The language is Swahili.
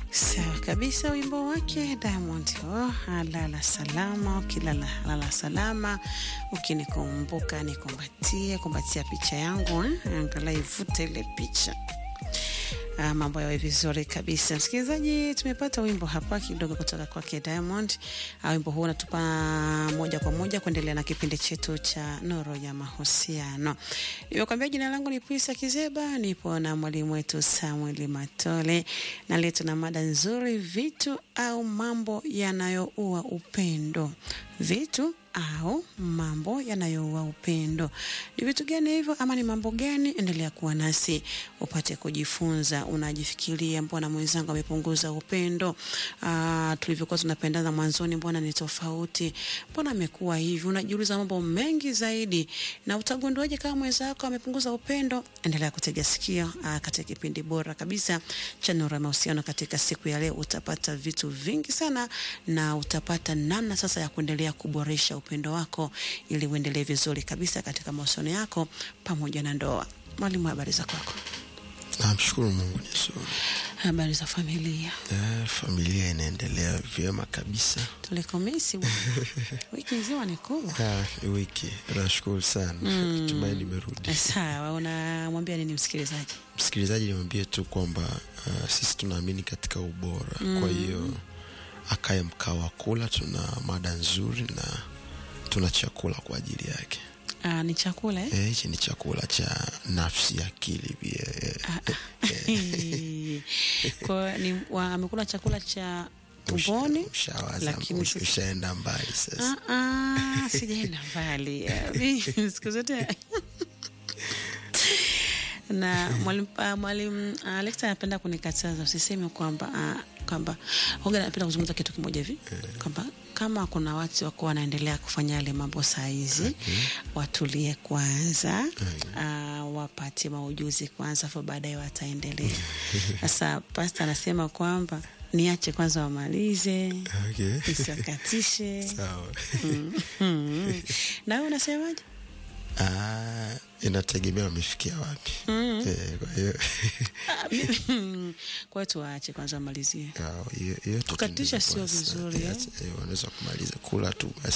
Sawa kabisa, wimbo wake Diamond oh, lala salama, ukilala lala salama, ukinikumbuka nikumbatie, kumbatia picha yangu eh, angalau ivute ile picha. Ah, mambo yawe vizuri kabisa. Msikilizaji, tumepata wimbo hapa kidogo kutoka kwake Diamond. Ah, wimbo huu unatupa moja kwa moja kuendelea na kipindi chetu cha Nuru ya Mahusiano. Nimekwambia jina langu ni Pisa Kizeba, nipo na mwalimu wetu Samuel Matole na leo tuna mada nzuri, vitu au mambo yanayoua upendo. Vitu au mambo yanayoua upendo. Ni vitu gani hivyo ama ni mambo gani? Endelea kuwa nasi upate kujifunza. Unajifikiria, mbona mwenzangu amepunguza upendo? Ah, tulivyokuwa tunapendana mwanzoni, mbona ni tofauti? Mbona amekuwa hivi? Unajiuliza mambo mengi zaidi, na utagunduaje kama mwenzako amepunguza upendo? Endelea kutega sikio ah, katika kipindi bora kabisa cha Nuru ya Mahusiano. Katika siku ya leo utapata vitu vingi sana, na utapata namna sasa ya kuendelea kuboresha upendo wako ili uendelee vizuri kabisa katika mahusiano yako pamoja na ndoa. Mwalimu, habari za kwako? Namshukuru Mungu ni nzuri. Habari za familia? Eh, familia inaendelea vyema kabisa. Tulikomisi bwana. wiki nzima ni kubwa. Ah, ni wiki nashukuru sana mm. Tumaini nimerudi. Sawa, unamwambia nini msikilizaji? Msikilizaji, nimwambie tu kwamba uh, sisi tunaamini katika ubora mm. Kwa hiyo akaye mkao wa kula, tuna mada nzuri na tuna chakula kwa ajili yake. Ah, ni chakula eh? Eh, hichi ni chakula cha nafsi, akili pia eh, Kwa ni wa- amekula chakula cha tumboni ushawaza lakini usha- ushaenda mbali sasa. Ah, ah, sijaenda mbali Eh, siku zote na mwalimu ah, mwalimu ah, Alexa anapenda kunikataza usiseme kwamba ah, kwamba hoga anapenda kuzungumza kitu kimoja hivi kwamba kama kuna watu wako wanaendelea kufanya yale mambo saa hizi watulie kwanza ah, wapate maujuzi kwanza afu baadaye wataendelea sasa pasta anasema kwamba niache kwanza wamalize Okay. nisiwakatishe Sawa. Mm. na wewe unasemaje? Ah, inategemea wamefikia wapi. Eh, kwa hiyo Ah, mi- kwa hiyo tuwaache kwanza wamalizie. ah, hiyo- hiyo tu Kukatisha ndio sio basi. vizuri, Eh, eh? eh, wanaweza kumaliza kula tu basi.